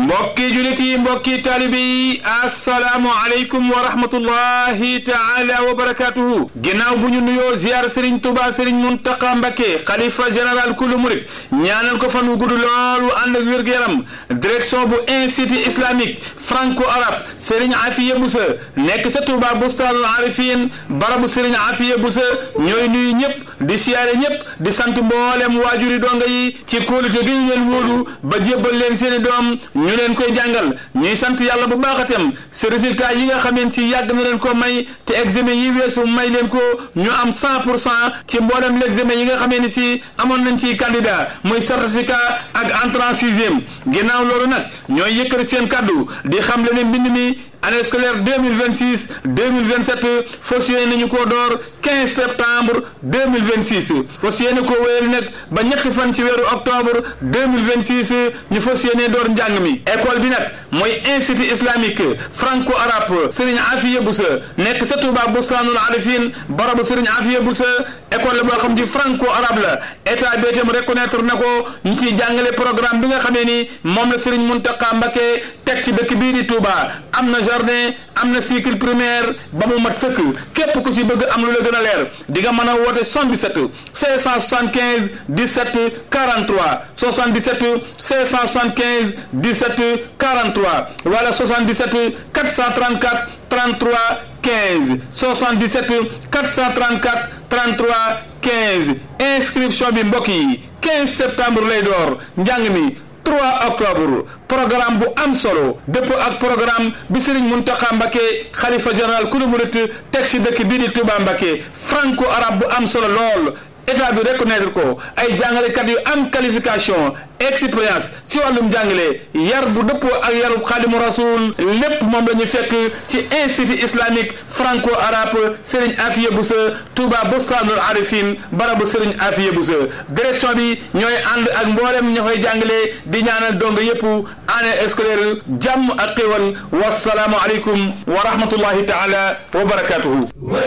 mbokki julit yi mbokki taalibe yi assalaamu aleykum wa rahmatullahi taala wa barakatuhu ginnaaw bu ñu nuyoo ziar sëriñ tuba sëriñ muntaqa mbakke xalifa général kulu murit ñaanal ko fan wu gudd loolu ànd ak wér-gu-yaram direction bu institut islamique franco arabe sëriñ afiya busa nekk ca tuba bustaanul arifin barabu sëriñ afiya busa ñooy nuyu ñëpp di siyaare ñëpp di sant mboolem waajuri donga yi ci kóolute gi ñu leen wóolu ba jébbal leen seeni doom ñu leen koy jàngal ñuy sant yàlla bu baaxatem si résultat yi nga xameen ci yàgg na leen ko may te examen yi weesu may leen ko ñu am 100 pour cent ci mboolem l'examen yi nga xamee ni si amoon nañ ci candidat muy certificat ak entrée en sixième ginnaaw loolu nag ñooy yëkkati seen kaddu di xam le ne mbind mi année scolaire 2026 2027 fas yéene nañu koo door 15 septembre 2026 fas yéene koo wéyal nag ba ñetti fan ci weeru octobre 2026 ñu fas yéene door njàng mi école bi nag mooy institut islamique franco arabe Serigne Afiya Boussa nekk sa Touba Bustaanul Arifin barabu Serigne Afiya Boussa école la boo xam ci franco arabe la état bi itam reconnaître na ko ñu ciy jàngale programme bi nga xamee ni moom la Serigne Mountakha Mbacké teg ci dëkk bii di Touba am na jardin am na cycle primaire ba mu mat sëkk képp ku ci bëgg am lu la gën a leer di nga mën a woote 77 575 17 43 77 575 17 43 wala 77 434 33 15 77 434 33 15 inscription bi mbokk yi 15 septembre lay door njàng mi 3 octobre programme bu am solo dëpp ak programme bi Serigne Mountakha Mbacké xalifa général kulu murit teg ci dëkk bii di Touba Mbacké franco arabe bu am solo lool état bi reconnaître ko ay jàngalekat yu am qualification expérience ci wàllum jàngale yar bu dëppoo ak yarub xaadimu rasul lépp moom la ñu fekk ci institut islamique franco arabe Serigne Afiya Boussa Touba Bustaanul Arifin barabu Serigne Afiya Boussa direction bi ñooy ànd ak mboolem ña koy jàngale di ñaanal dong yëpp année scolaire jàmm ak xéwal wasalaamu aleykum wa rahmatullahi taala wa barakatuhu